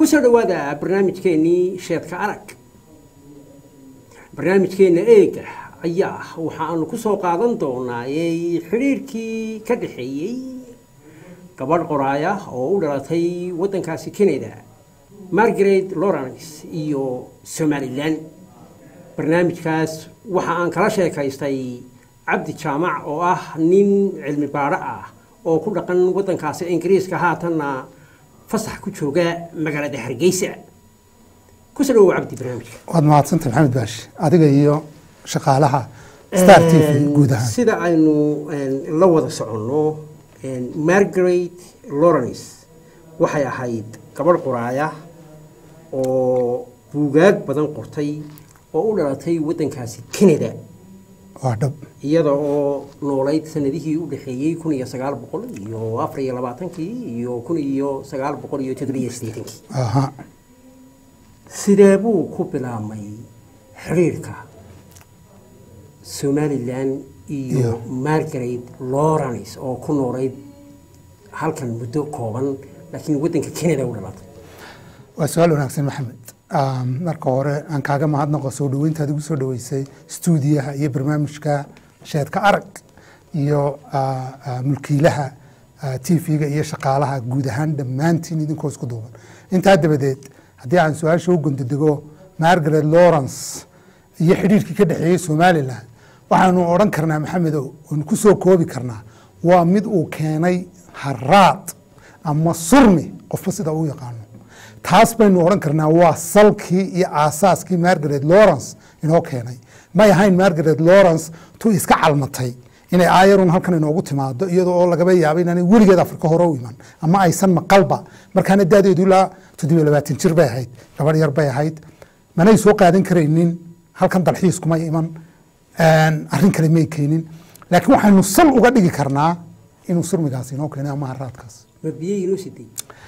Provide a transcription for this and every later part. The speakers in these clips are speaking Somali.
kusoo dhawaada barnaamijkeennii sheedka arag barnaamijkeenna eega ayaa waxaanu ku soo qaadan doonaa xidhiirkii ka dhexeeyey gabadh qoraaya oo u dhalatay waddankaasi canada margaret lawrence iyo somalilan barnaamijkaas waxa aan kala sheekaystay cabdi jaamac oo ah nin cilmi baadho ah oo ku dhaqan waddankaasi ingiriiska haatanna fasax ku jooga magaalada hargeysa kusoo dhawow cabdi barnaamijka waad mahadsantay maxamed baashi adiga iyo shaqaalaha star t v guud ahaan sida aynu la wada soconno margaret lawrence waxay ahayd gabadh qoraaya oo buugaag badan qortay oo u dhalatay waddankaasi canada waa dhab iyada oo noolayd sanadihii u dhexeeyey kun iyo sagaal boqol iyo afar iyo labaatankii iyo kun iyo sagaal boqol iyo toddobiyo siddeetankii aha sidee buu ku bilaabmay xidhiirka somalilan iyo Iyo. margaret lawrence oo ku noolayd halkan muddo kooban laakiin waddanka canada u dhalatay waa su-aal wanaagsan maxamed Um, marka hore aan kaaga mahadnaqo soo dhaweyntaad igu soo dhaweysay stuudiyaha iyo barnaamijka sheedka arag iyo ah, ah, mulkiilaha t v-ga iyo shaqaalaha guud ahaan dhammaantiin idinkoo isku duuban intaa dabadeed haddii aan su-aasha u gondodego margaret lawrence iyo xidhiirkii ka dhexeeyey somalilan waxaanu odhan karnaa maxamedow oonu ku soo koobi karnaa waa mid uu keenay haraad ama surmi qofba sida uu yaqaano taas baynu odhan karnaa waa salkii iyo aasaaskii margaret lawrence inoo keenay may ahayn margaret lawrence tu iska calmatay inay aayarun halkan inoogu timaado iyadoo oo lagaba yaabo inaanay weligeed afrika hore u iman ama aysan maqalba markaana daadeedu ilaa toddobiyo labaatan jir bay ahayd gabadh yar bay ahayd manay soo qaadan karaynin halkan dalxiis kuma iman arrin kale may keenin laakiin waxaynu sal uga dhigi karnaa inuu surmigaas inoo keenay ama haraadkaas ma biyo inoo siday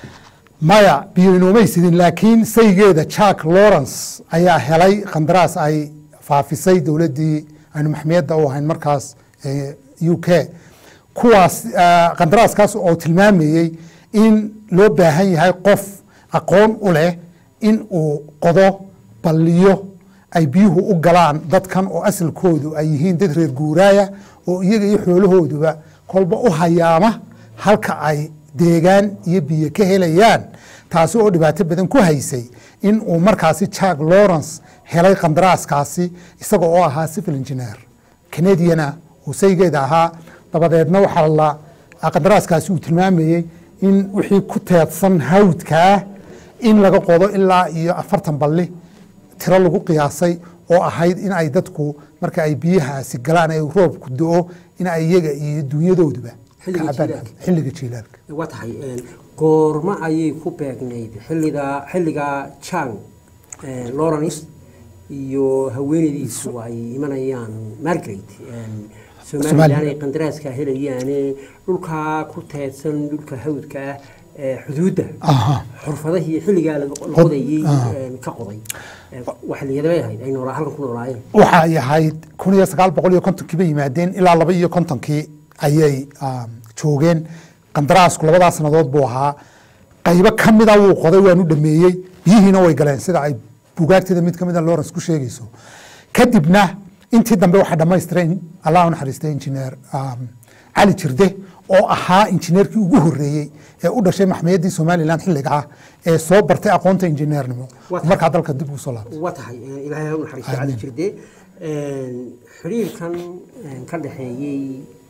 maya biyo inoomay sidin laakiin saygeeda jack lawrence ayaa helay qandaraas ay faafisay dowladdii aynu maxmiyadda u ahayn markaas ee u k kuwaas ah, qandaraaskaas oo tilmaamayey in loo baahan yahay qof aqoon u leh in uu qodo balliyo ay biyuhu u galaan dadkan oo asalkoodu ay yihiin dad reer guuraaya oo iyaga iyo xoolahooduba kolba u hayaama halka ay deegaan iyo biyo ka helayaan taasi oo dhibaato badan ku haysay in uu markaasi jack lawrence helay qandaraaskaasi isaga oo ahaa civil engineer canadiana uu saygeeda ahaa dabadeedna waxaa la qandaraaskaasi uu tilmaamayey in wixii ku teedsan hawdkaa in laga qodo ilaa iyo afartan balli tiro lagu qiyaasay oo ahayd in ay dadku marka ay biyahaasi galaan ee roobku do-o in ay iyaga iyo dunyadooduba Xilliga ka cabaan jiilaalka. xilliga jiilaalka waa tahay goorma ayay ku beegnayd xilliga xilliga jang lawrence iyo haweenaydiisu ay imanayaan margaret somalilan Somaliland. ay qandaraaska helayaane dhulkaa ku teedsan dhulka hawdka ah ee xuduudda Aha. xurfadahii xilligaa la la Qod- qodayey aha. een, ka qoday waxliyadabay ahayd ay noolaa halkan ku noolaayeen waxa ay ahayd kun iyo sagaal boqol iyo kontonkii bay yimaadeen ilaa laba iyo kontonkii ayay um, joogeen qandaraasku labadaa sannadood buu ahaa qaybo ka mida wuu qoday waanu dhameeyey biyihiina way galeen sida ay bugaagteeda mid ka mida lawrence ku sheegayso kadibna intii dambe waxaa dhammaystiray allah u naxariistay injineer um, cali jirde oo ahaa injineerkii ugu horeeyey ee u dhashay maxmiyadii somalilan xilliga ah ee soo bartay aqoonta injineernimo Waa- markaa dalka dib ugu soo laabtay waa tahay een, ilaahay ha u naxariisto cali Amiin. jirde een, xiriirkan een, ka dhexeeyey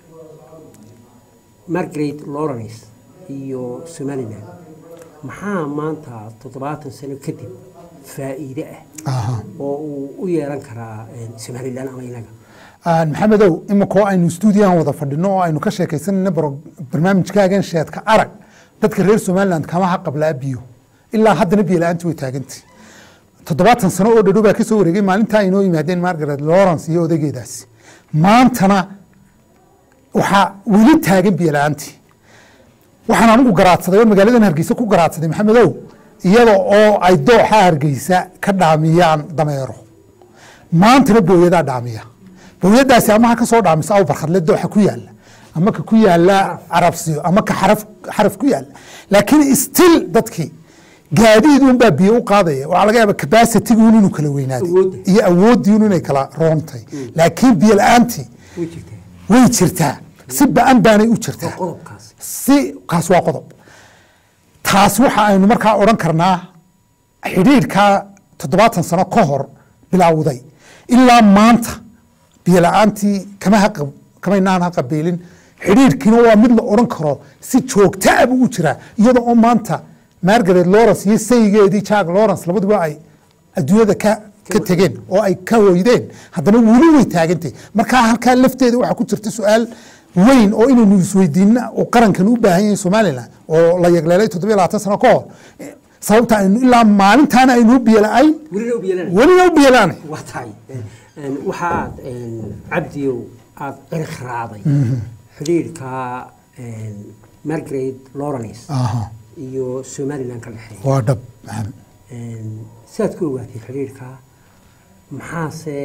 margaret lawrence iyo somalilan maxaa maanta toddobaatan sano kadib faa'iide ah Aha. oo uu u yeelan karaa een, somalilan ama inaga Aan maxamedow iminkoo aynu stuudiyahan wada fadhino oo aynu ka sheekaysanayno baro- barnaamijkaagan sheedka arag dadka reer somaliland kama haqablaa biyo ilaa haddana biyo la-aanti way taagantay toddobaatan sano oo dhadhow baa kasoo wareegay maalintaa inoo yimaadeen margaret lawrence iyo odageedaasi maantana waxaa weli taagan biyo la-aantii waxaan anigu garaadsaday oo magaaladan hargeysa ku garaadsaday maxamedow iyada oo ay dooxa hargeysa ka dhaamiyaan dameero maantana booyadaa dhaamiya booyadaasi ama ha ka soo dhaamiso aw barkhadle dooxa ku yaala ama ka ku yaala carabsiyo ama ka xaraf xaraf ku yaala laakiin still dadkii gaadiid unbaa biyo u qaadaya waxaa laga yaaba capacity-gun inuu kala weynaaday Awoodda. iyo awooddiinu inay kala roontay laakiin biyo la-aantii way jirtaa way jirtaa si ba-an baanay u jirtaa waa qodobkaasi si kaas waa qodob taas waxa aynu markaa odhan karnaa xidhiidhkaa toddobaatan sano ka hor bilowday ilaa maanta biyo la-aantii kama haqab kamaynaan haqabeelin xidhiidhkiina waa mid la odhan karo si joogta ah buu u jiraa iyadoo oo maanta margaret lawrence iyo saygeedii jack lawrence labaduba ay adduunyada ka ka tegeen oo ay ka hoydeen haddana weli way taagantay markaa halkaa lafteeda waxaa ku jirta su-aal weyn oo inaynu isweydiina oo qarankan u baahan yahay somalilan oo la yagleelay toddobiyo labaatan sano ka hor Eh, sababta aynu ilaa maalintaana aynu u biyo la-ayn welina u biyelanaya welina u biyo la-aanay waa tahay Een, waxa aad een, cabdiyow aad cirqiraaday xidhiidhka een, margaret lawrence aha iyo somaliland ka dhexeeya waa dhab maxamed Een, sidaad ku ogaatay xidhiidhka maxaase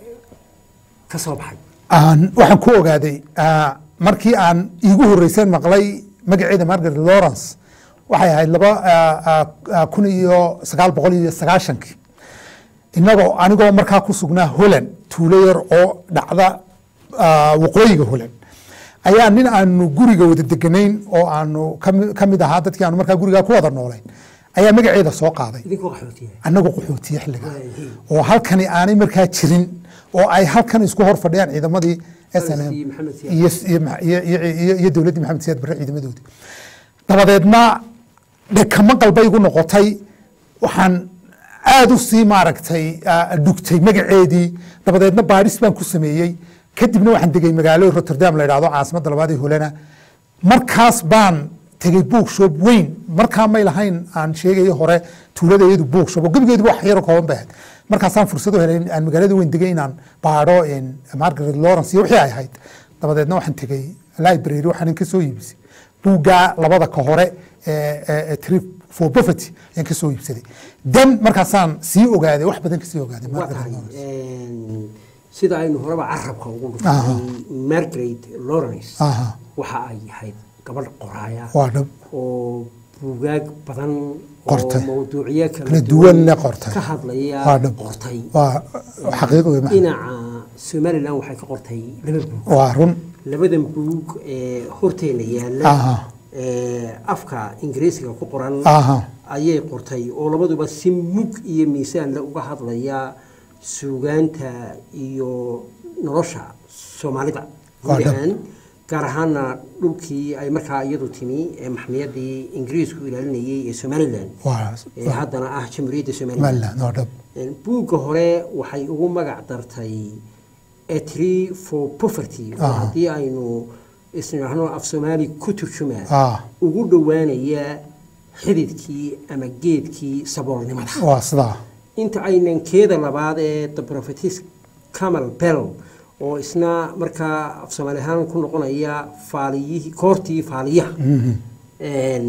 ka soo baxay aan waxaan ku ogaaday ah, markii aan iigu horreyseen maqlay magaceeda margaret lawrence waxay ahayd laba ah, ah, ah, kun iyo sagaal boqol iyo sagaashankii inagoo anigoo markaa ku sugnaa holland tuulo yar oo dhacda ah, waqooyiga holland ayaa nin aanu guriga wada deganayn oo aanu kami- ka mid ahaa dadkii aanu markaa gurigaa ku wada noolayn ayaa magaceeda soo qaaday idinkoo qaxootiya annagu qaxootiye xilliga Waayahay. oo halkani aanay markaa jirin oo ay halkan isku hor fadhiyaan ciidamadii SNM iyo Maxamed Siyaad. iyo iyo iyo- iyo- iyo- iyo dowladdii maxamed siyaad barre ciidamadoodii dabadeedna dhekama qalbay igu noqotay waxaan aada u sii maaragtay ah, dhugtay magaceedii dabadeedna baadhis baan ku sameeyey kadibna waxaan degay magaalo rotterdam la idhahdo caasimadda labaad ee holana markaas baan tegey bookshop weyn markaa may lahayn aan sheegayo hore tuulada iyadu bookshop oo gebigeedu wax yaro kooban bay ahayd markaasaan fursad u helay in aan magaalada weyn degay inaan baadho in margaret lawrence iyo wixii ay ahayd dabadeedna waxaan tegey library waxaan ka soo iibisay buuggaa labada ka hore ee- ee ee trip for poverty ayaan ka soo iibsaday dan markaasaan sii ogaaday wax badan kasii ogaaday waa Margaret tahay Lawrence. Een, sida aynu horeba carabka ugu Aha. dhuftay margaret lawrence Aha. waxa ay ahayd gabadh qoraaya waa dhab oo buugaag badan oo Qortay. mawduucyo Kala kala duwan leh qortay. ka hadlaya waa dhab qortay waa xaqiiq wey maxamed. dhinaca somaliland waxay ka qortay laba buug waa run labadan buug ee horteena yaalla Aha. ee afka ingiriisiga ku qoran Aha. ayay qortay oo labaduba si mug iyo miisaanle uga hadlaya suugaanta iyo nolosha soomaalida Waa guud dhab. ahaan gaar ahaana dhulkii ay markaa iyadu timi ee maxmiyadii ingiriisku ilaalinayay ee somaliland waa ee haddana ah jamhuuriyadda somaliland Somaliland waa dhab buugga hore waxay ugu magac dartay a tree for poverty oo Aha. haddii aynu isnidhaahno af soomaali ku turjumaa Ah. ugu dhowaanaya xididkii ama geedkii saboolnimada waa sidaa inta aynan keeda labaad ee the prophetess camal bell oo isna markaa af soomaali ahaan ku noqonaya faaliyihii koortii faaliyaha Een,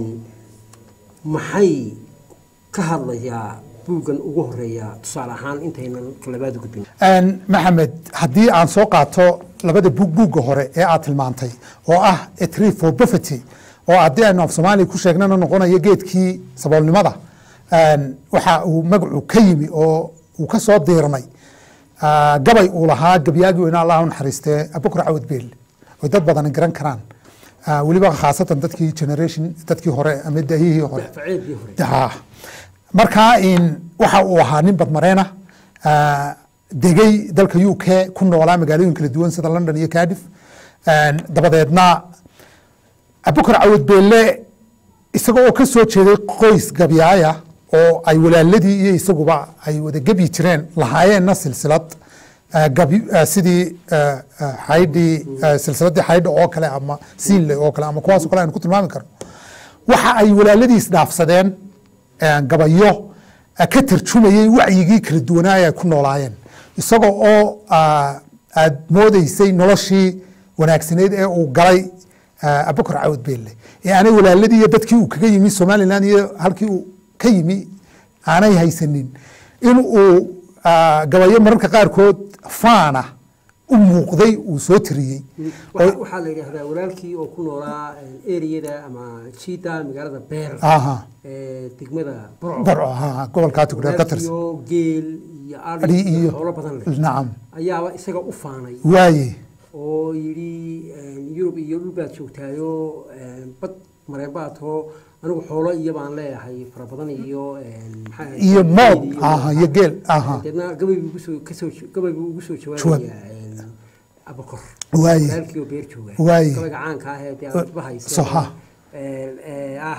maxay ka hadlayaa buuggan ugu horeeya tusaale ahaan intaynan labaad u gudbin Een, maxamed haddii aan soo qaato labada buug buugga hore ee aad tilmaantay oo ah a tree for poverty oo haddii aynu af soomaaliya ku sheegnana noqonayo geedkii saboolnimada Een, waxa uu magacu ka yimi oo uu ka soo diirmay ah, gabay uu lahaa gabyaagii weynaa allah u naxariistee abukar cawad beel oo dad badan garan karaan Ah, weliba khaasatan dadkii generation dadkii hore ama daahihii hore faceedii hore Ah. markaa in waxa uu ahaa nin badmareena ah, degay dalka u k ku noolaa magaalooyin kala duwan sida london iyo cardiff Een, dabadeedna abukar cawad beelle isaga oo ka soo jeeday qoys gabyaaya oo ay walaaladii iyo isaguba ay wada gebyi jireen lahaayeenna silsilad ah, gabi- ah, sidii ah, ah, xaydhii ah, silsiladii xaydha oo kale ama siinle oo kale ama kuwaas oo kale aynu ku tilmaami karno waxa ay walaaladiis dhaafsadeen eh, gabayo eh, ka tarjumayey wacyigii kala duwanaa ay ku noolaayeen isagoo oo ah, aad moodeysay noloshii wanaagsaneyd ee uu galay ah, abukar cawad beelle ee aanay walaaladii iyo dadkii uu kaga yimi somaliland iyo halkii uu ka yimi aanay haysanin in uu ah, gabayo mararka qaarkood faana u muuqday uu soo tiriyey Waxa- waxaa la yidhaahdaa walaalkii oo ku noolaa ereyada ama jiida magaalada beer aha ee degmada burco barco aha gobolkaa tugdheer ka tirsan walaalkiioo geel iyo adhi ari iyo iyo xoolo badan leh nacam ayaaba isaga u faanay waaye oo yidhi yurub iyo dhul baad joogtaayo bad mareen baad too anigu xoolo iyo baan leeyahay fara badan iyo maxaa ahayd, iyo geel moob iyo- aha iyo geel aha deedna gabay buu ugusoo kasoo gabay buu ugu soo Jawaab. jawaabayaa abakor waaye walaalkii oo beer jooga Waaye. gabayga caanka ah ee dee Eh, aadba haysa soha. ee ah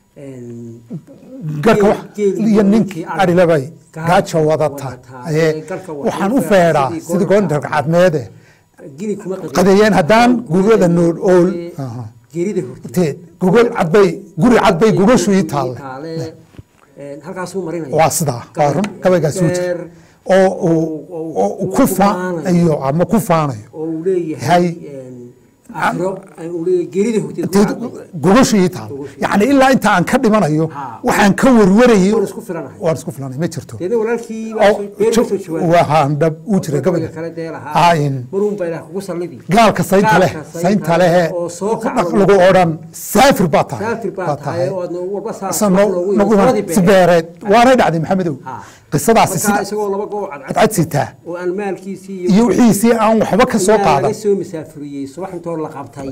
een, garka wax geel- geel iyo iyo ninkii ninkii adhilabay gaajo gaajo wadata wadata. ee Ee, garka wax waxaan u ninka feedhaa sidii sidii goorta. goonta cadmeede gini kuma qadin. qadeeyeen haddaan gurada nool ool Ee, aha. geerida horteed teed gogol cadbay guri cadbay gogashu ii taalle taale een, halkaasuu marinaya waa sidaa waa run gabaygaasuu jira Beer, oo uu oo uu ku faanayo ama ku faanayo oo uu leeyahay Hay. een, aakhiro ee, uu leeyahay geerida horteed teed kuma cadday. gogashu ii taal yacni ilaa inta aan ka dhimanayo Ha. waxaan ka warwarayay Waan isku filanahay. waan isku filanay ma jirto deedna walaalkii baa oo soo- beer jo- kasoo jawaabay. waxaan dhab uu jiray gabayga gabayga kale dee lahaa Aayin. maruun baa ilaah kugu sallidi gaalka saynta leh Gaalka saynta lehe oo soo kacdo. lagu odhan saafir baa tahay saafir baa tahay oo aadna walba saa Isa wax noo- loogu nagu yimi, labadii beer. sibeereed waanay dhacday maxamedow Ha. qisadaasi markaa sida isagoo isagoo laba goo cadcad cadcad sitaa oo aan maalkiisii iyo wixiisii aan waxba ka soo ilaa qaadan laga soo masaafuriyey subax intoo la qabtay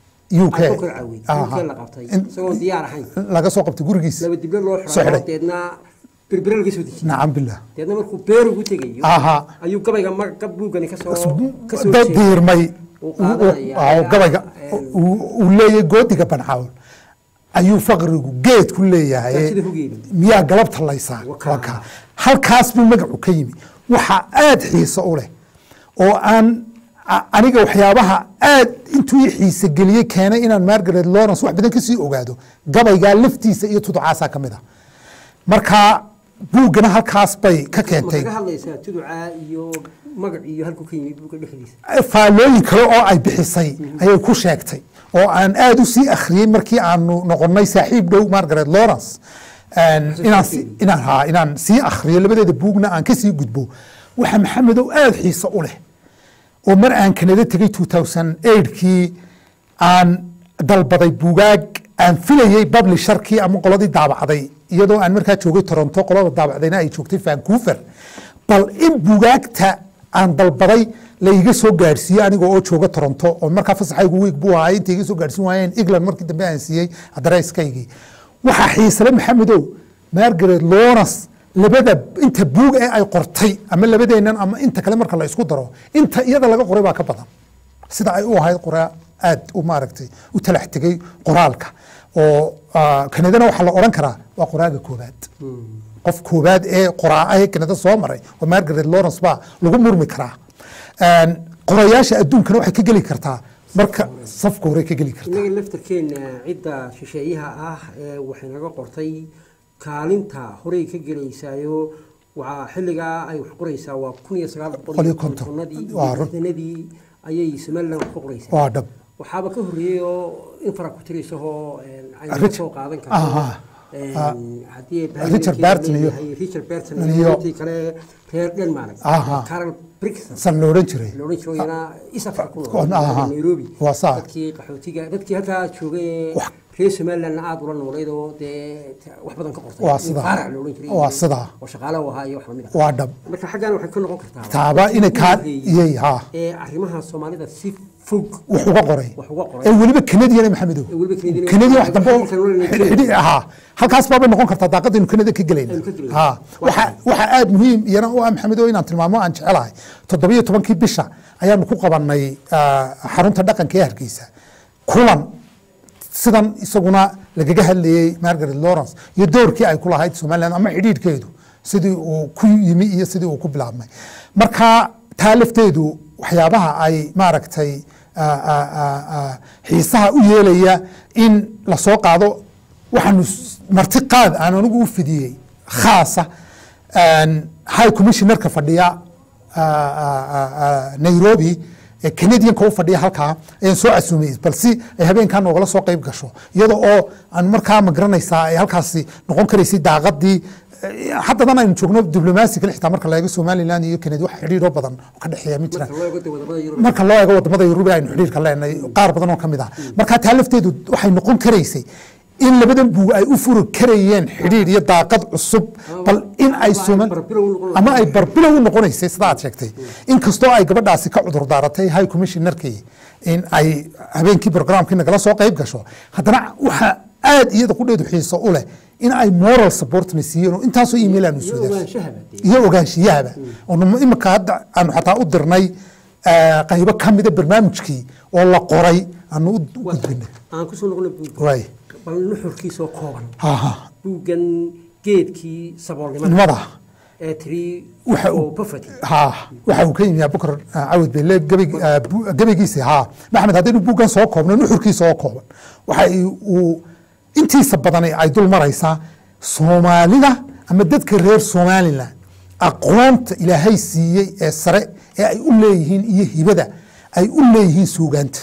UK aan ku korcawey Aha. UK la qabtay In- isagoon diyaar ahayn laga soo qabtay gurigiisa laba diblo loo Soo xidhay xidhay. deedna berbere laga soo dejiyey nacam billah deedna markuu beer ugu tegayo aha ayuu gabayga ma gab buugani kasoo kasoo dad jeeday. diirmay Uu qaadanaya. oo gabayga uu uu leeyahay goodiga bancawl ayuu faqrigu geed ku leeyahay Gaajada hugeeda. miyaa galabta laysaa Wakaa. Waa kaa. halkaas buu magacu ka yimi waxa aad xiiso u leh oo aan a- aniga waxyaabaha aad intuu i xiise geliyey keenay inaan margaret lawrence wax badan kasii ogaado gabaygaa laftiisa iyo tuducaasaa ka mid a marka buuggana halkaas bay ka ma keentay kaga hadlaysaa tuducaa iyo magac iyo halkuu ka yimi buugga dhexdiisa faallooyin kale oo ay bixisay ayay ku sheegtay oo aan aad u sii akhriyey markii aanu noqonnay saaxiib dhow margaret lawrence inaan si- inaan haa inaan sii akhriyo labadeeda buugna aan kasii gudbo waxa maxamedow aad xiiso u leh oo mar aan kanada tegey 2008kii aan dalbaday buugaag aan filayey publisherkii ama qoladii daabacday iyadoo aan markaa joogay toronto qolada daabacdayna ay joogtay vancouver bal in buugaagta aan dalbaday la iga soo gaadhsiiye aniga oo jooga toronto oo markaa fasaxaygu week buu ahay inta iga soo gaadhsiin waayeen england markii dambe aan siiyey adareyskaygii waxaa xiisale maxamedow margaret lawrence labada inta buug ee ay qortay ama labadeennan ama inta kale marka la isku daro inta iyada laga qoray baa ka badan sida ay u ahayd qoraa aad u maaragtay u talax tegey qoraalka oo ah, kanadana waxaa la odhan karaa waa qoraaga koobaad qof koobaad ee qoraa ee kanada soo maray oo margaret lawrence baa lagu murmi karaa Een, qorayaasha adduunkana waxay ka geli kartaa marka safka hore ka geli kartaa innaga laftarkeenna cidda shisheeyaha ah ee waxay naga qortay kaalinta horey ka gelaysaayo waxaa xilligaa ay wax qoraysaa waa kun iyo sagaal boqol Boqol iyo iyo konton. kontonadii Waa iyo run. lixdanadii ayay somaliland wax ku qoraysaa waa dhab waxaaba ka horreeyey oo in fara ku tiraysahoo aynu ka Rich- soo qaadan Aha. karto haddii Richard Burton iyo- leeyahay, Richard Burton iyo- iyo intii kale reer Denmark Aha. Carol Brixton san la odhan jiray la odhan jiro iyana East Africa ku Kon- aha. nool Nairobi Waa saa. dadkii qaxootiga dadkii halkaa joogay Wax- reer Somaliland aad ula noolayd oo dee t- wax badan ka qortay Waa In sidaa. faarac la odhan jiray Waa iyo- sidaa. oo shaqaale u ahaa iyo wax lamid ah waa dhab marka xaggan waxay ka noqon kartaa taaba inay kaa iyay haa ee arrimaha Soomaalida si fog wax uga qoray wax uga qoray ee weliba kanadiyan maxamedow Ee weliba Canadian- kanadiyan wax dambe oo Xidhiidhka nolol inay xidhi- xidhi- ahaa halkaas baabay noqon kartaa daaqadaynu kanada ka gelayna Aynu ka gelayna. haa waxa waxa aad muhiim iyana u ah maxamedow inaan tilmaamo aan jecelahay toddobiyo tobankii bisha ayaanu ku qabanay ah, xarunta dhaqanka ee hargeysa kulan sidan isaguna lagaga hadlayey margaret lawrence iyo doorkii ay ku lahayd somaliland ama xidhiidhkeedu sidii uu ku yimi iyo sidii uu ku bilaabmay marka taa lafteedu waxyaabaha ay maaragtay ah, ah, ah, ah, xiisaha u yeelaya in lasoo qaado waxaanu s- marti qaad aan anigu u fidiyey khaasa een, high commissionerka fadhiya ah, ah, ah, ah, nairobi ee canadianka u fadhiya halkaa ayaan soo casuumay bal si ay habeenkaa noogala soo qayb gasho iyada oo aan markaa ma garanaysaa ay halkaasi noqon karaysay daaqadii haddadan aynu joogno diblomaasi kale xitaa marka la eego somalilan iyo kened wax xidhiidho badan oo ka dhexeeya ma jiraan marka loo eego dee wadamada yurub marka loo eego wadamada yurub aynu xidhiirka leenahay qaar badan oo ka mid ah marka taa lafteedu waxay noqon karaysay in labadan buug ay u furi karayeen xidhiir iyo daaqad cusub bal in ay Ama ay soman barbilow u noqon ama ay barbilow u noqonaysay sida aad sheegtay inkastoo ay gabadhaasi ka cudur daaratay high commissionerkii in ay habeenkii programkii nagala soo qayb gasho haddana waxaa aad iyada qudheedu xiiso u leh in ay moral supportna siiyeen oo intaasoo email aanu iyo soo darsay ogaanshahaba dee iyo ogaanshiyahaba oo imika hadda aanu xataa u dirnay eh, qaybo ka mida barnaamijkii oo la qoray aanu u waa tahay gudbinay aan kusoo noqona buugga waay bal nuxurkiisoo kooban haha buuggan geedkii saboolnimada nimada ee tiri Waxa uu- oo poverty ha waxa uu ka yimi abubakar ah, cawad bele gebig- ah, bu- gebigiisi ha maxamed haddaynu buuggan soo koobno nuxurkiisa oo kooban waxa uu intiisa badan ay dul maraysaa soomaalida ama dadka reer somalilan aqoonta ilaahay siiyey ee sare ee ay u leeyihiin iyo hibada ay u leeyihiin suugaanta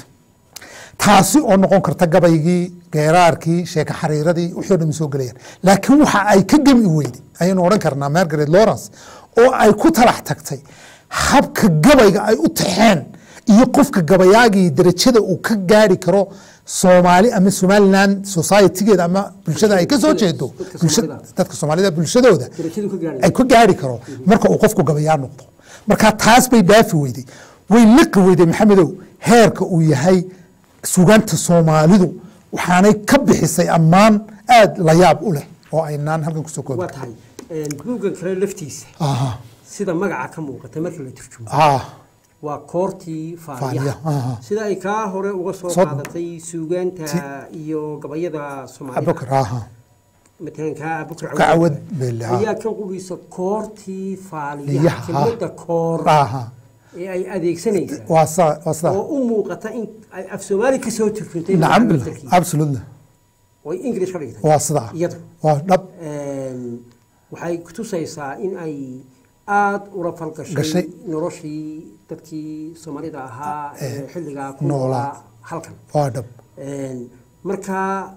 taasi oo noqon karta gabaygii geeraarkii sheeko xariiradii wixii o dhan soo gelayaan laakiin waxa ay ka gemi weyday ayaynu odhan karnaa margaret lawrence oo ay ku talax tagtay habka gabayga ay u taxeen iyo qofka gabayaagii darajada uu ka gaari karo soomaali ama somaliland societygeeda ama bulshada ay ka soo jeedo Dadka bulsha- Soomaalida. dadka soomaalida bulshadooda darajadu ka gaari ay ka gaari karo marka uu qofku gabayaa noqdo marka taas bay dhaafi weyday way liqi weyday maxamedow heerka uu yahay suganta soomaalidu waxaanay ka bixisay ammaan aad la yaab u leh oo aynaan halkan kusoo koobi waa tahay buuggan kale laftiisa aha sida magaca ka muuqata marka la turjumo ah waa koortii Faaliyaha, aha. faaliyaha sida ay kaa hore uga soo Soo- qaadatay suugaanta iyo gabayada soomaalida abubakar aha matalan kaa abukar Kacwad Belle, ha. ayaa kan qudhiisa koortii Iyaha, faaliyaha ha. kelmadda koor aha ee ay adeegsanaysa waa saa waa sidaa oo u muuqata in ay af soomaali ka soo turjuntay nacam macna billah laftarkiisa. absolutely oo ay english ka dhigtay waa sidaa iyadu waa dhab Een, waxay kutusaysaa in ay aada ula Gashay. falgashay noloshii dadkii soomaalida ahaa ee xilligaa ku noolaa. noolaa halkan waa dhab Een, marka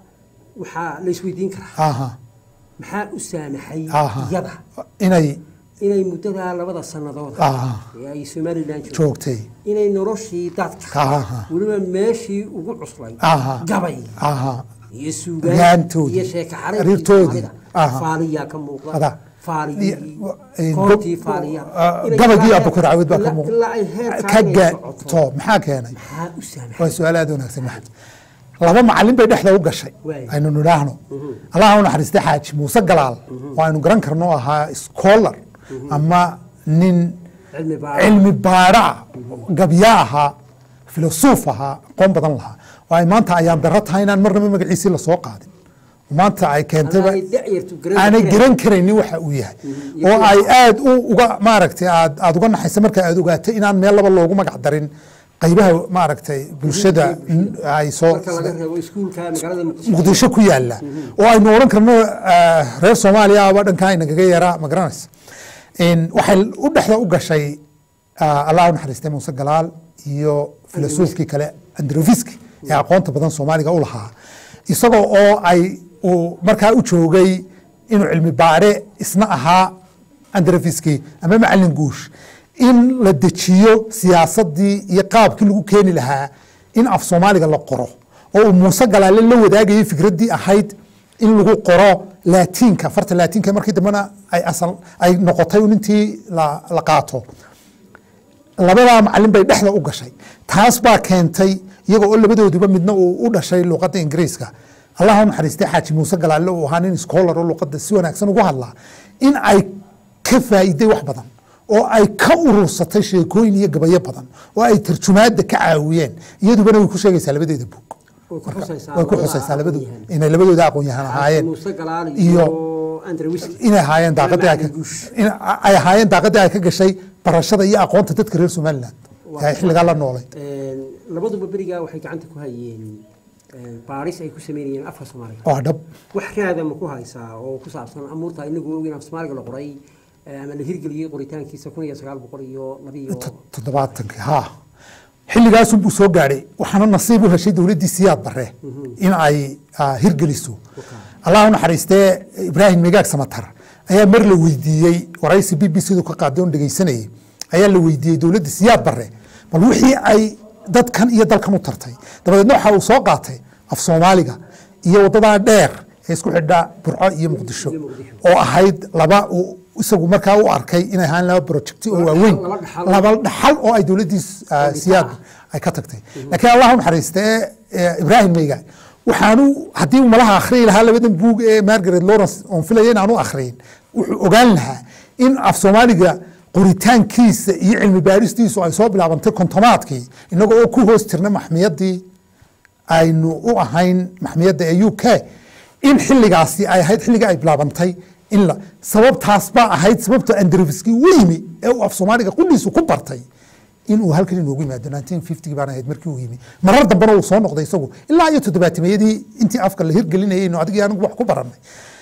waxaa la isweydiin karaa aha maxaa u saamaxay aha iyada inay inay muddadaa labada sannadood aha ee ay somalilan joogto joogtay inay noloshii dadka aha weliba meeshii ugu cuslay Aha. gabay aha iyo suugaan Gaantoodii, iyo sheeko xariirtoodii. Aha. faaliyaa ka muuqda Ada. faaliyii Iyo- eh, koortii gob- faaliya ah, Inay gabagii ilaa- abukar cawid baa ka ilaa- muuq- ilaa ay heerkaa ka inay gaato socoto maxaa keenay maxaa u saamaxay waa su-aal aad u wanaagsan maxamed laba macalin bay dhexda u gashay Waay. aynu nidhaahno allaha u naxariistay xaaji muuse galaal oo aynu garan karno ahaa scholar ama nin cilmi baa cilmi baadha gabya ahaa filosof ahaa aqoon badan lahaa oo ay maanta ayaan daro tahay inaan marnaba magaciisii lasoo qaadin maanta ay keentayba Aanay da'yartu garan aanay karin. garan karaynin waxa uu yahay iyo oo kuwa- ay aad u uga maaragtay aad aad uga naxaysa marka aad ogaatay inaan meel laba loogu magac darin qaybaha maaragtay bulshada ay soo marka laga reebo iskuulka magaalada muqdisho muqdisho ku yaala oo aynu odhan karno ah, reer soomaaliya aba dhankaa inagaga yaraa ma garanaysa In waxay u dhexda u gashay ah, allah u naxariistay muuse galaal iyo filosofkii kale androfiski ee aqoonta badan soomaaliga u lahaa isagoo oo ay uu markaa u joogay inuu cilmi baare isna ahaa androfiski ama macalin guush in la dejiyo siyaasadii iyo qaabkii lagu keeni lahaa in af soomaaliga la qoro oo uu muuse galaale la wadaagayay fikraddii ahayd in lagu qoro laatiinka farta laatiinka markii dambena ay asal ay noqotay un intii la, la qaato labadaa macalin bay dhexda u gashay taas baa keentay iyagoo oo labadooduba midna uu u dhashay luqadda ingiriiska allah u naxariistay xaaji muuse galaale uu ahaa nin scholar oo luqadda si wanaagsan ugu hadlaa in ay ka faa'iiday wax badan oo ay ka urursatay sheekooyin iyo gabayo badan oo ay tarjumaadda ka caawiyeen iyadubana way ku sheegaysaa labadeeda buug way ku xusaysaa way ku labada xusaysaa labadu aqoon-yahan. inay labadooda aqoon yahan ahaayeen muuse galaal iyo iyo andrewiski inay ahaayeen daaqadii ay ka- Macalin guush. in ay ahaayeen daaqadii ay ka gashay barashada iyo aqoonta dadka reer somaliland ee ay xilligaa la noolay Een, labaduba berigaa waxay gacanta ku hayeen een, baaris ay ku sameynayeen afka soomaaliga waa dhab wax raada ma ku haysaa oo ku saabsan amuurta inagu ogin af soomaaliga la qoray eh, ama la hirgeliyey qoritaankiisa kun iyo sagaal boqol iyo labiyo to- toddobaatankii ha xilligaasun buu soo gaadhay waxaana nasiib u heshay dowladdii siyaad bare in ay ah, hirgeliso allah u naxariistee ibraahim migaag samatar ayaa mar la weydiiyey waraysi b b c du ka qaaday oon dhegeysanayay ayaa la weydiiyey dowladda siyaad barre bal wixii ay dadkan iyo dalkan u tartay dabadeedna waxa uu soo qaatay af soomaaliga iyo waddadaa dheer ee isku xidha burco iyo muqdisho oo ahayd laba uu isagu markaa u arkay inay ahaan laba projecti oo waaweyn laba dhaxal. laba dhaxal oo ay dowladdii ah, siyaad ay ka tagtay laakiin allah u naxariista ee ibraahim meyga waxaanu haddii uu malaha akhriyi lahaa labadan buug ee margaret lawrence oon filaya in aanu akhriyin wuxuu ogaan lahaa in af soomaaliga qoritaankiisa iyo cilmi baaristiisu ay soo bilaabantay kontomaadkii inagoo oo ku hoos jirna maxmiyadii aynu u ahayn maxmiyadda ee u k in xiligaasi ay ahayd xilligii ay bilaabantay in la sababtaas baa ahayd sababta andreviski u yimi ee uu af soomaaliga qudhiisu ku bartay inuu halkan inoogu yimaado 1950 baan ahayd markii uu yimi marar dambena uu soo noqday isagu ilaa iyo toddobaatimeyadii intii afka la hirgelinayay inu adigii anigu wax ku barannay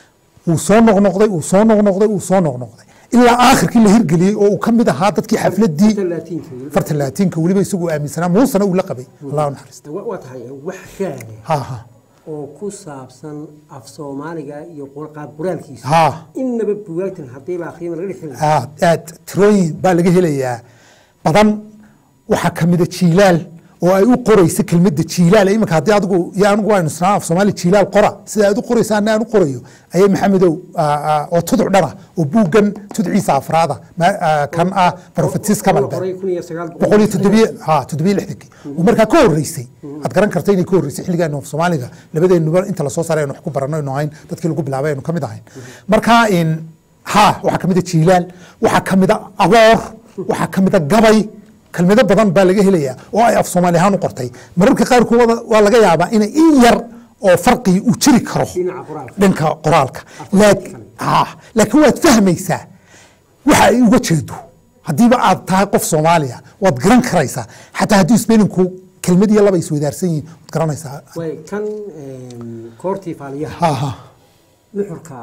uu soo noqnoqday uu soo noqnoqday uu soo noqnoqday ilaa aakhirkii la hirgeliyey oo uu ka mid ahaa dadkii xafladii talaatiinka farta laatiinka weliba isagu aaminsanaa muusena uu la qabay allah u naxariista wa- waa tahay wax raade ha ha oo ku saabsan af soomaaliga iyo qor- qaab qoraalkiisa ha innaba bugaagtan haddii la akhriyana laga dhexin aad aad tirooyin baa laga helayaa badan waxaa ka mida jiilaal oo ay u qoraysa kelmadda jiilaal iminka haddii adigu iyo anigu aynu isnaa af soomaali jiilaal qora sida aad u qoraysa ana aan u qorayo ayay maxamedow aa, aa, oo tuduc dhana oo buuggan tudciisa afraada ma- aa, kan ah profetis kamalbe qoray kun iyo sagaal boqol iyo toddobiye ha toddobiye lixdankii oo markaa ka horreysay aad garan karta inay ka horreysay xilligaanu af soomaaliga labadeenuba inta lasoo saaray aynu wax ku baranno aynu ahayn dadkii lagu bilaabay aynu ka mid ahayn marka in ha waxaa ka mid a jiilaal waxaa ka mid a aboor waxaa ka mid a gabay kelmado badan baa laga helayaa oo ay af soomaali ahaan u qortay mararka qaarkood waa laga yaabaa inay in yar oo farqii uu jiri karo Dhinaca qoraalka. dhanka qoraalka Laak- ah, laakiin waad fahmaysaa waxa ay uga jeedo haddiiba aad tahay qof soomaaliya waad garan karaysaa xataa haddii spellinku kelmad iyo laba iswadaarsan yihiin waad garanaysaa way kan em, koortii faaliyaha ha ha nuxurka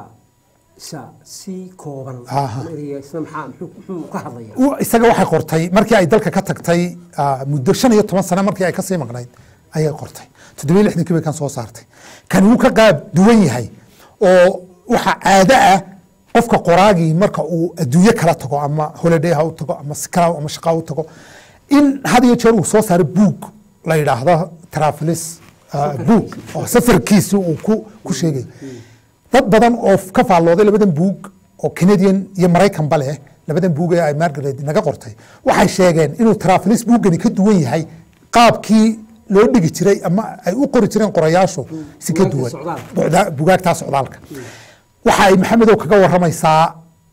isa si kooban Aha. ama ereyga isna maxaa muxuu muxuu ka hadlaya U- isaga waxay qortay markii ay dalka ka tagtay ah, muddo shan iyo toban sano markii ay kasii maqnayd ayay qortay toddobiyo lixdankii bay kan soo saartay kan wuu ka qaab duwan yahay oo waxa caado ah qofka qoraagii marka uu adduunyo kala tago ama holiday ha u tago ama si kala ama shaqa u tago in had iyo jeer uu soo saaro buug la yidhaahdo travelis ah, buug oo safarkiisi uu ku ku sheegayo dad badan oo ka faallooday labadan buug oo canadian iyo maraykanba leh labadan buug ee ay margaret naga qortay waxay sheegeen inuu travelis buuggani ka duwan yahay qaabkii loo dhigi jiray ama ay u qori jireen qorayaashu si ka Bugaagta duwan socdaalka. Buucda- bugaagtaa socdaalka waxa ay maxamedow kaga waramaysaa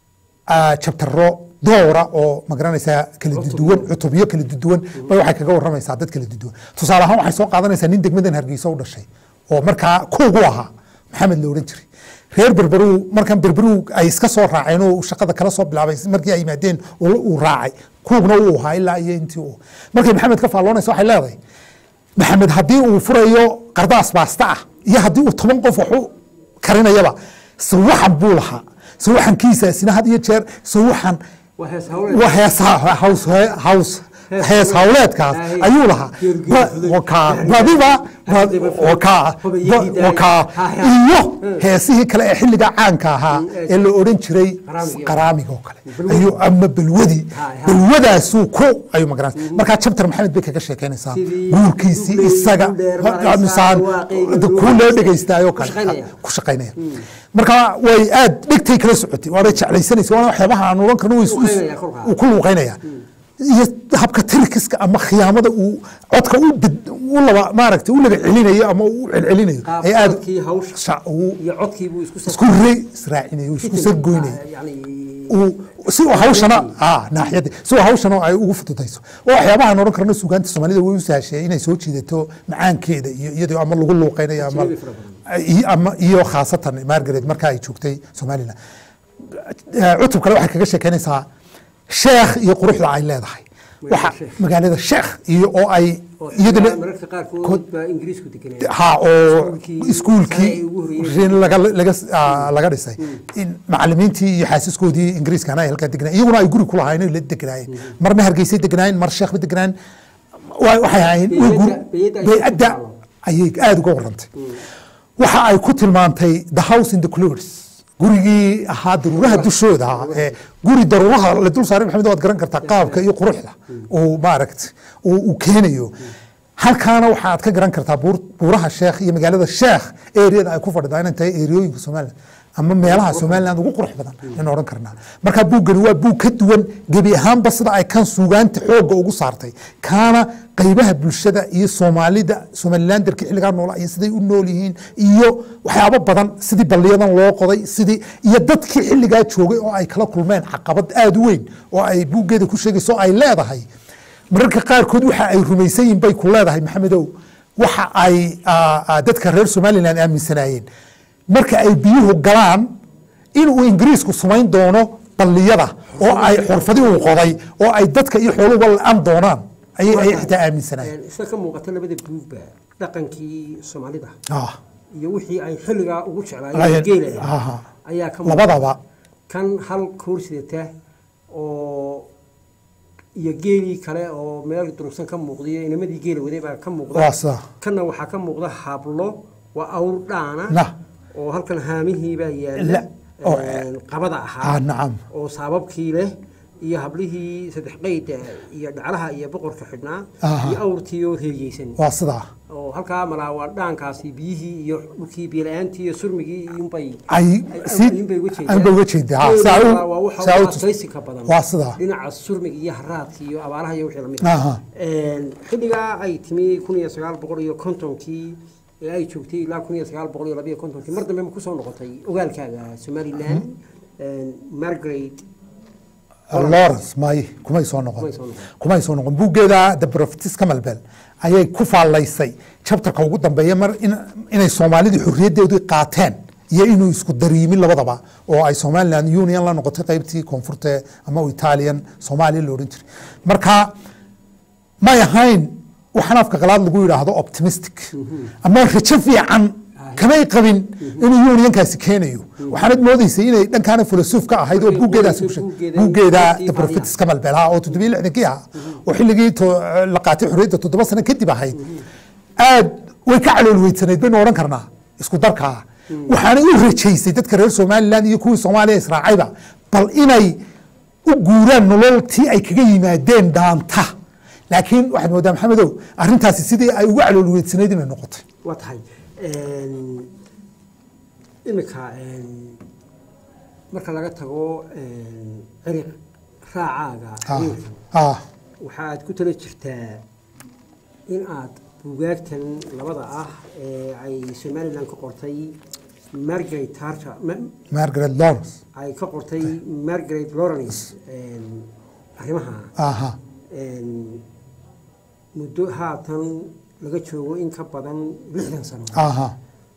ah, jabtaro doora oo magaranaysaa kala duduwan cutubyo kala duduwan bay waxay kaga waramaysaa dad kala duduwan tusaale ahaan waxay soo qaadanaysaa nin degmadan hargeysa u dhashay oo markaa kuugu ahaa maxamed la odhan jiray reer berberu markan berberu ay iska soo raaceen oo uu shaqada kala soo bilaabay markii ay yimaadeen uu uu raacay kuugna uu ahaa ilaa iyo intii uu markay maxamed ka faalloonaysa waxay leedahay maxamed haddii uu furayo qardaas baasta ah iyo haddii uu toban qof wax u karinayaba sawaxan buu lahaa sawaxankiisaasina had iyo jeer sawaxan waa hees hawleed waa heesaha haws haws hees hawleedkaas Ay. ayuu lahaa Geergeer Ba- fuday. wakaa badiba ba- Hadiba fuday. wakaa Hubiyo ba- hidaaya. wakaa Ha, ha. iyo heesihii kale ee xilliga caanka ahaa Mm, ee la odhan jiray Qaraamiga. qaraamiga oo kale Balwadi. ayuu ama balwadi Ha, ha. balwadaasuu ku ayuu magaranaysa markaa jabtar maxamed bay kaga sheekeynaysaa Sidii guurkiisii dubley, isaga duldheer maraysaa, misaan waaqeyga, kuu loo dhegeystaayoo ku shaqaynaya. kale ku shaqaynaya marka way aad dhegtay kala socotay waana jeclaysanaysa waana waxyaabaha aan oran karno way is- Luuqeynaya kolkaa. uu ku luuqeynaya iyo habka tirikiska ama khiyaamada uu codka u bed- u laba maaragtay u laba celinayo ama u celcelinayo qaab ay aad codkii hawsha sha- uu iyo codkii buu isku isku re israacinayo isku sargoynayo yani uu si uu hawshana ah naaxiyada si uu hawshana ay ugu fududayso oo waxyaabaha aan oran karno suugaanta soomaalida way u sahashee inay soo jiidato macaankeeda iyo iyadoo ama lagu luuqeynayo ama Ajnabi fara badan. iyo ama iyo khaasatan margaret marka ay joogtay somaliland Eh, cutub kale waxay kaga sheekeynaysaa sheekh iyo quruxda ay leedahay waxa Sheekh. magaalada sheekh iyo oo ay oo iyaduna xitaa mararka qaarkood baa ingiriisku deganaya ha oo Iskuulkii iskuulkii sare ay ugu horreeyeen. rin laga laga ah, laga dhisay in macalimiintii iyo xaasiskoodii ingiriiskana ay halkaa deganayeen iyaguna ay guri ku lahaayeen la deganaayeen marna hargeysay deganaayeen mar sheekh ba deganaayen wa- waxay ahaayeen way gur- Bey'adda- bey'adda ay bey'adda ku taalo. ayay aada uga warantay waxa ay ku tilmaantay the house in the clothes gurigii ahaa daruuraha dushooda ee guri daruuraha la dul saaray maxamed waad garan kartaa qaabka iyo quruxda uu maaragta uu uu keenayo halkaana waxaad ka garan kartaa buur- buuraha sheekh iyo magaalada sheekh eriyada ay ku fadhidaa inay tahay eriyooyinka somaliland ama meelaha somaliland ugu qurux badan aynu odhan karnaa marka buuggani waa buug ka duwan gebi ahaanba sida ay kan suugaanta xoogga ugu saartay kaana qaybaha bulshada iyo soomaalida somalilanderka xilligaa noola iyo siday u nool yihiin iyo waxyaabo badan sidii balliyadan loo qoday sidii iyo dadkii xilligaa joogay oo ay kala kulmeen caqabad aada u weyn oo ay buuggeeda ku sheegayso oo ay leedahay mararka qaarkood waxa ay rumaysan yihiin bay ku leedahay maxamedow waxa ay ah, ah, dadka reer somaliland aaminsanaayeen marka ay biyuhu galaan inuu ingiriisku samayn doono balliyada oo ay xurfadi uu qoday oo ay dadka iyo xooluhuba la-an doonaan ayay ayay xitaa aaminsanaayeen sida ka muuqata labada buugba dhaqankii soomaalida Ah, iyo wixii ay xilligaa ugu jeclaayeen Ayeen- geela aha. ayaa ka labadaba kan hal koor sidata oo iyo geelii kale oo meel durugsan ka muuqdiyo inamadii geela waday baa ka muuqda waa sida kanna waxaa ka muuqda hablo waa awr dhaana na oo halkan haamihii baa La- yaala oo- een, qabada ah ahaa nacam oo saababkii leh iyo hablihii saddex qayda iyo dhaclaha iyo boqorka xidhnaa Aha. iyo awrtii oo reeriyeysan waa sidaa oo halkaa malaa waa dhaankaasi biyihii iyo dhulkii biyo-la-aantii iyo surmigii iyunbay ay si ayunbay uga jeedaan. anba uga jeedaa ha, saa Geeluna u- waa waxa saa u ugu tus- adkaysiga badan waa sidaa dhinaca surmiga iyo haraadka iyo abaaraha iyo wixii lamid Aha. xilligaa ay timi kun iyo sagaal boqol iyo kontonkii ee ay joogtay ilaa kun iyo sagaal boqol iyo labiyo kontonkii mar dambe ma kusoo noqotay ogaalkaaga somaliland margaret lawrence may kumay soo noqon Kumay soo noqon. kumay soo noqon buuggeeda the prophetess camelbell ayay ku faalaysay chapterka ugu dambeeya mar in- inay soomaalidii xorriyaddeedii qaateen iyo inuu isku dariimin labadaba oo ay somaliland union la noqotay qaybtii koonfurta ama italian soomaaliya la odhan jiray marka may ahayn waxaan afka qalaad lagu yidhaahdo optimistic ama rajo fiican kamay qabin inuu unionkaasi keenayo waxaanad moodaysay inay dhankaana filosof ka ahayd oo buuggeedaasi ku sheeg- Buuggeeda- buuggeeda buuggeedii the prophetess camelbell ha oo toddobiyo lixdankii ahaa oo xilligii to- la qaatay xorriyadda toddoba sano kadib ahayd aad way ka calool weydsanayd baynu odhan karnaa isku darkaa waxaanay u rajaysay dadka reer somaliland iyo kuwii soomaaliya israacayba bal inay u guuraan nololtii ay kaga yimaadeen dhaanta laakiin waxaad moodaa maxamedow arrintaasi sidii ay uga calool weydsanayd inay noqotay waa tahay imika marka laga tago ciriq raacaaga Ah, xiriirkan ah, waxaad ku tala jirtaa in aad buugaagtan labada ah ee ay somaliland ka qortay margaret tarter Ma- margaret lawrence ay ka qortay margaret lawrence arrimaha aha muddo haatan laga joogo in ka badan lixdan sano aha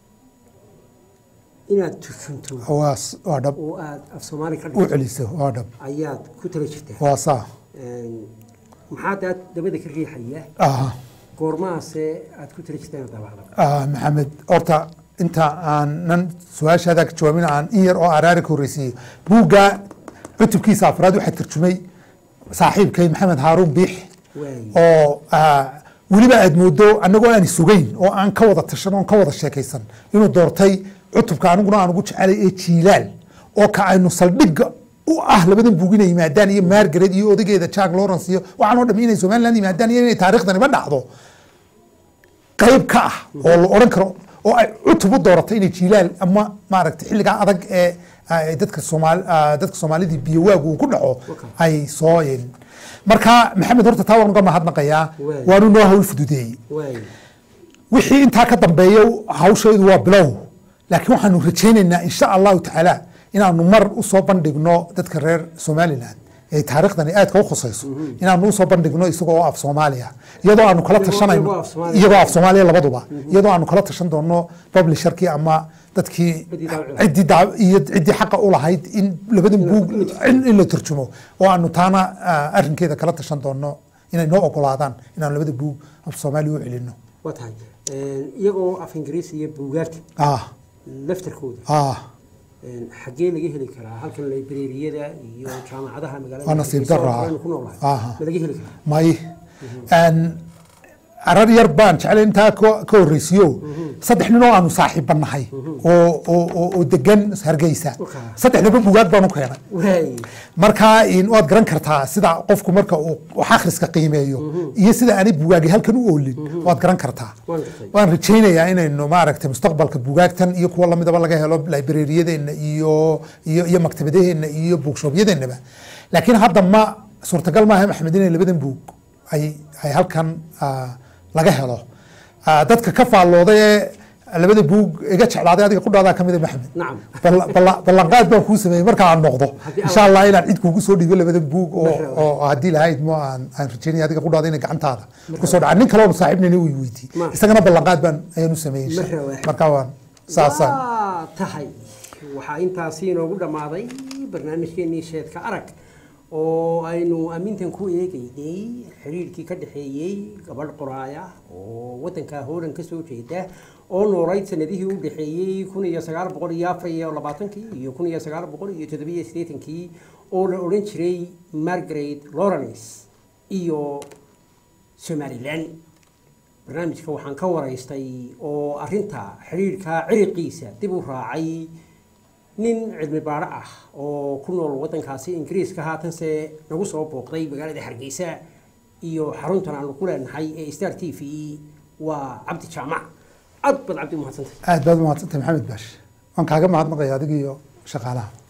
inaad turjunto waa s- waa dhab oo aad af soomaali ka u dhigto celiso waa dhab ayaad ku tala jirtaa waa saa maxaa daad dabada ka riixaya aha goormahaase aad ku tala jirtaa inaad daabacdo Ah, maxamed horta inta aanan su-aashaada ka jawaabin aan in yar oo araari ka horreysiiyo buugga cutubkiisa afraad waxaa tarjumay saaxiibkay maxamed haaruun biix waay oo ah, weliba aad moodo annagoo aan sugayn oo aan ka wada tashan oon ka wada sheekaysan inuu doortay cutubka aniguna aan ugu jecelay ee jiilaal oo ka aynu saldhigga u ah labadan buug inay yimaadaan iyo margaret iyo odageeda jack lawrence iyo waxaan oo dham inay somaliland yimaadaan iyo inay taariikhdaniba dhacdo qayb ka ah oo la odhan karo oo ay cutub u dooratay inay jiilaal ama maaragtay xilligaa adag ee ay dadka soomaali ah, dadka soomaalidii biyo waagu uu ku dhaco Okay. ay soo een. marka maxamed horta taa waan uga mahadnaqayaa Waay. waanu noo hawl fududeeyey waay wixii intaa ka dambeeya hawshaydu waa bilow laakiin waxaanu rajaynaynaa insha allahu tacaala inaanu mar usoo bandhigno dadka reer somaliland ee taariikhdani aadka u khusayso inaanu usoo bandhigno isagoo oo af soomaaliya iyadoo aanu kala Iyagoo- tashanayno iyagoo af Soomaaliya. iyagoo af soomaaliya labaduba iyadoo aanu kala tashan doono publisherkii ama dadkii Ciddii daabaci. ciddii daa- iyo ciddii xaqa u lahayd in labadan buug in in la turjumo oo aanu taana ah, arrinkeeda kala tashan doono inay noo ogolaadaan inaanu labada buug af soomaaliya u celino waa tahay iyagoo af ingiriisi iyo buugaagta ah laftarkooda ah xaggee laga heli karaa halkan librariyada iyo jaamacadaha magaalada Waa nasiib Hargeysa oo darro ah. kalena ku noolahay Aha. ma laga heli karaa may Een, arar yar baan jeclay intaa ka ka horreysiyo saddex nin oo aanu saaxiibba nahay oo oo oo- oo degan hargeysa Okay. saddexdaba bugaag baan u keenay waay marka in waad garan kartaa sida qofku marka uu wax akhriska qiimeeyo iyo sida aanay bugaagi halkan u oolin waad garan kartaa Waan gartay. waan rajaynayaa inaynu maaragtay mustaqbalka bugaagtan iyo kuwa lamidaba laga helo librariyadeenna iyo iyo iyo maktabadaheenna iyo bookshoopyadeennaba laakiin hadda ma suurtagal maaha maxamed inay labadan buug ay ay halkan ah, laga helo Ah, dadka ka faallooday ee labada buug iga jeclaaday adiga qudhaadaa ka mid a maxamed nacam balla- balla- ballanqaad baan kuu sameeyey marka aan noqdo Haddii insha allah inaan cid kuugu soo dhiibo labada buug oo Marhaba. oo haddii lahayd mo aan aan rajeynaya adiga qudhaada inay gacantaada kusoo dhaca nin kale oo saaxiibnayna uu weydiiyey Ma. isagana ballanqaad baan ayaan u sameeyey insha- Marhaba. marka waan saasaan waa tahay waxaa intaasi inoogu dhammaaday barnaamijkeenii sheedka arag oo aynu ammintan ku eegaynay xiriirkii ka dhexeeyey gabadh qoraaya oo waddanka hoolan ka soo jeeda oo noolayd sanadihii u dhexeeyey kun iyo sagaal boqol iyo afar iyo labaatankii iyo kun iyo sagaal boqol iyo toddobiyo siddeetankii oo la odhan jiray margaret lawrence iyo somalilan barnaamijka waxaan ka waraystay oo arinta xiriirka ciriqiisa dib u raacay nin cilmi baadho ah oo ku nool waddankaasi ingiriiska haatanse nagu soo booqday magaalada hargeysa iyo xaruntan aanu ku leenahay ee star t v waa cabdi jaamac aad baad cabdi umahadsantay aad baad u mahadsantahay maxamed baash waan kaaga mahadnaqaya adiga iyo shaqaalaha